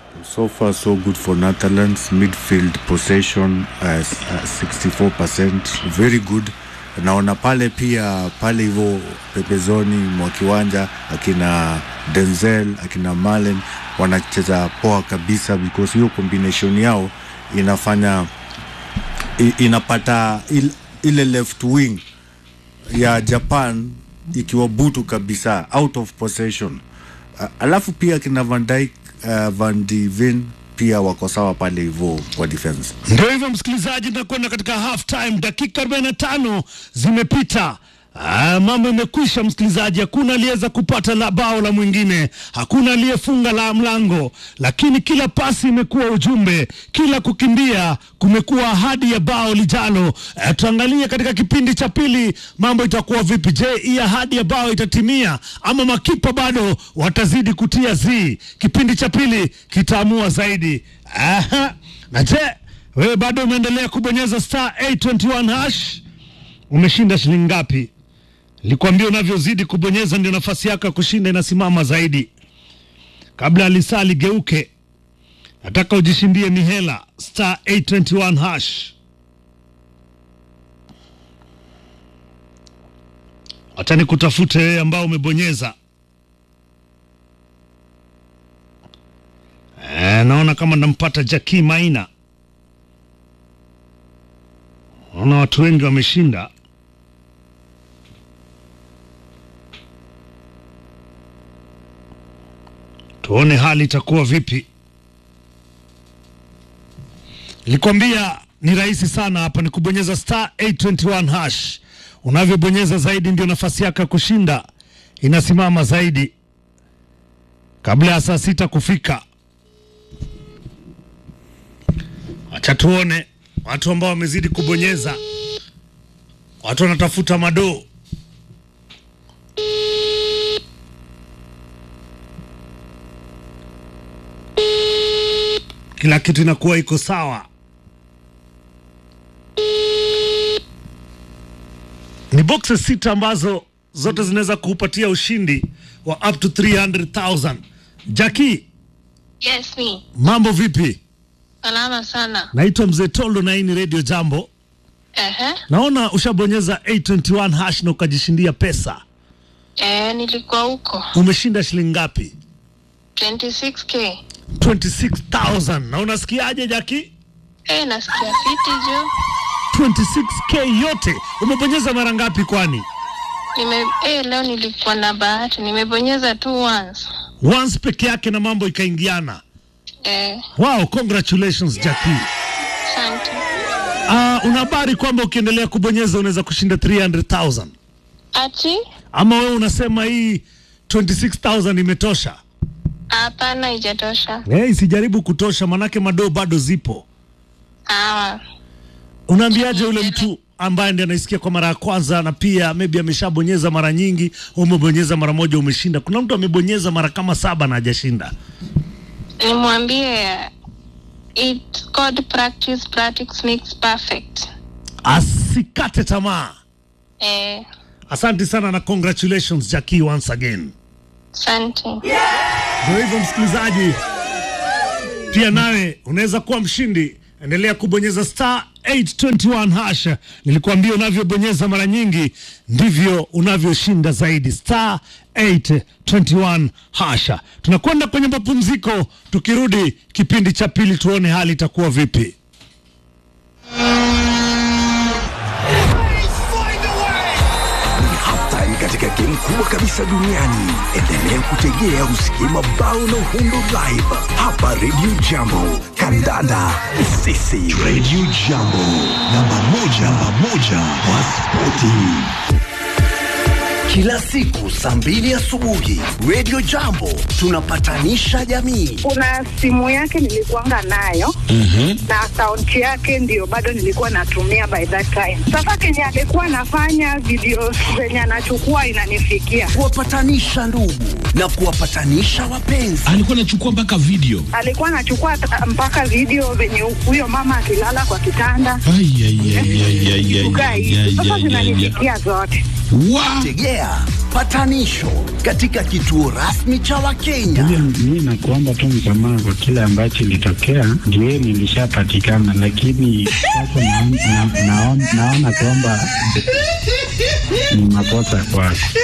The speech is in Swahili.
So far, so good for Netherlands. Midfield possession uh, s- uh, 64%, very good. Naona pale pia pale hivyo pembezoni mwa kiwanja akina Denzel akina Malen wanacheza poa kabisa, because hiyo combination yao inafanya i- inapata il, ile left wing ya Japan ikiwa butu kabisa out of possession. Uh, alafu pia kina Van Dijk uh, Van de Ven pia wako sawa pale hivyo kwa defense. Ndio hivyo msikilizaji, tunakwenda katika half time, dakika 45 zimepita. Ah, mambo imekwisha msikilizaji, hakuna aliyeweza kupata la bao la mwingine, hakuna aliyefunga la mlango, lakini kila pasi imekuwa ujumbe, kila kukimbia kumekuwa ahadi ya bao lijalo. Eh, tuangalie katika kipindi cha pili mambo itakuwa vipi. Je, hii ahadi ya bao itatimia ama makipa bado watazidi kutia zii? Kipindi cha pili kitaamua zaidi. Aha. Na je wewe bado umeendelea kubonyeza star 821 hash, umeshinda shilingi ngapi? Nilikwambia unavyozidi kubonyeza ndio nafasi yako ya kushinda inasimama zaidi. Kabla ya lisaa ligeuke, nataka ujishindie mihela star 821 hash. Wacha nikutafute wewe ambao umebonyeza. Eh, naona kama nampata Jackie Maina. Naona watu wengi wameshinda. Tuone hali itakuwa vipi. Nilikwambia ni rahisi sana hapa, ni kubonyeza star 821 hash. Unavyobonyeza zaidi ndio nafasi yako ya kushinda inasimama zaidi, kabla ya saa sita kufika. Acha tuone watu ambao wamezidi kubonyeza, watu wanatafuta madoo. Kila kitu inakuwa iko sawa. Ni boxes sita ambazo zote zinaweza kuupatia ushindi wa up to 300,000. Jackie, Yes, me. mambo vipi? Salama sana. Naitwa Mzee Toldo na hii ni Radio Jambo. Ehe. Naona ushabonyeza 821 hash na ukajishindia pesa. Eh, nilikuwa huko. Umeshinda shilingi ngapi? 26k. 26,000. Na unasikiaje Jackie? Eh, nasikia fiti juu. 26k yote. Umebonyeza mara ngapi kwani? Nime eh, leo nilikuwa na bahati. Nimebonyeza tu once. Once peke yake na mambo ikaingiana. Eh, Wow, congratulations Jackie. asante. Uh, una habari kwamba ukiendelea kubonyeza unaweza kushinda 300,000 Ati? ama wewe unasema hii 26,000 imetosha? Hapana, haijatosha. Eh, isijaribu kutosha, manake madoo bado zipo. Sawa. Unaambiaje yule mtu ambaye ndiye anaisikia kwa mara ya kwanza na pia maybe ameshabonyeza mara nyingi, umebonyeza mara moja umeshinda? Kuna mtu amebonyeza mara kama saba na hajashinda. Nimwambie it's called practice, practice makes perfect. Asikate tamaa. Eh, Asante sana na congratulations Jackie once again. asante. Ndio hivyo msikilizaji, pia nawe unaweza kuwa mshindi. Endelea kubonyeza star 821 hash. Nilikuambia unavyobonyeza mara nyingi ndivyo unavyoshinda zaidi. Star 821 hasha. Tunakwenda kwenye mapumziko, tukirudi kipindi cha pili tuone hali itakuwa vipi. Ni halftime katika game kubwa kabisa duniani. Endelea kutegea usikie mabao na uhundo live hapa Radio Jambo. Kandanda ni sisi. Radio Jambo, namba moja, namba moja kwa spoti. Kila siku saa mbili asubuhi Radio Jambo tunapatanisha jamii. kuna simu yake nilikuanga nayo na akaunti yake ndio bado nilikuwa natumia by that time. Sasa kenye alikuwa anafanya video zenye anachukua inanifikia, Kuwapatanisha ndugu na kuwapatanisha wapenzi. alikuwa anachukua mpaka video alikuwa anachukua ta- mpaka video venye huyo mama akilala kwa kitanda Ai, ai, ai, ai, ai, ai, kukaa ai, hivi. ai, Sasa ai, ai, ai. zinanifikia zote. Wa- Tegea tegea patanisho katika kituo rasmi cha Wakenya. Mi nakuomba tu msamaha kwa kile ambacho ilitokea, ndio nilishapatikana, lakini sasa naon- na- naon- naona kwamba ni makosa kwako.